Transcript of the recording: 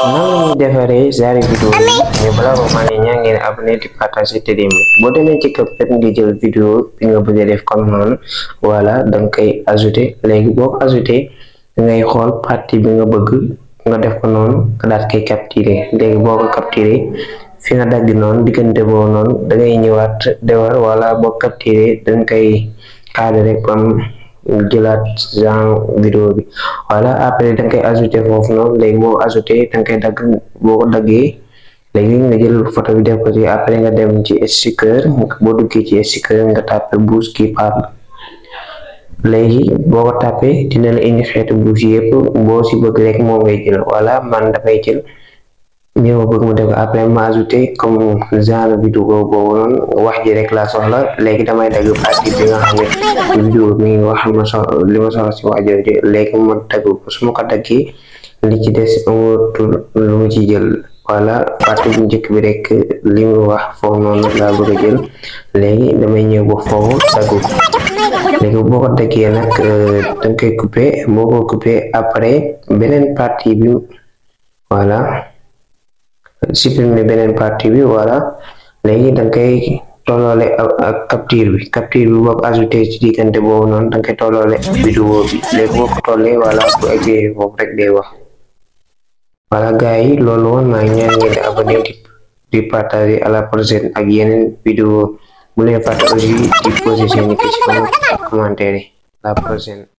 nan lañuy defaree genre vidéo yi mais balaa ko maa ngi ñaa ngeen abonné di partager te di boo demee ci CapCut nga jël vidéo bi nga bëgg a def comme noonu voilà danga koy ajouter léegi boo ko ajouter dangay xool partie bi nga bëgg nga def ko noonu nga daat koy capturer léegi boo ko capturer fi nga dagg noonu diggante boobu noonu da ngay ñëwaat defar wala boo capturer danga koy cadrer comme jëlaat genre vidéo bi voilà après da nga koy ajouté foofu noonu léegi boo ajouté da nga koy dagg boo ko daggee léegi nga jël photo bi def ko ci après nga dem ci sticker boo duggee ci sticker nga tàppe bouche qui parle léegi boo ko tàppee dina la indi xeetu bouche yëpp boo si bëgg rek moom ngay jël voilà man dafay jël ñi ma bëgg mu def ko après ma ajouté comme genre vidéo boobu noonu wax ji rek laa soxla léegi damay dagg partie bi nga xam ne vidéo mi ngi wax ma soxla li ma soxla si wax jooju léegi ma dagg ko su ma ko daggee li ci des amatul lu mu ci jël voilà partie bu njëkk bi rek li mu wax foofu noonu laa bëgg a jël léegi damay ñëw ba foofu dagg ko léegi boo ko daggee nag danga koy couper boo ko couper après beneen partie bi voilà supprimer beneen partie bi voilà léegi da nga koy tolloole ak capture bi capture bi boo ko ajouté ci diggante boobu noonu da nga koy tolloole vidéo bi léegi boo ko tollee voilà bu eggee foofu rek day wax voilà gars yi loolu woon maa ngi ñaan ngeen di abonné di di partager à la prochaine ak yeneen vidéo bu leen fàtte aussi di poser seeni question commentaire yi la prochaine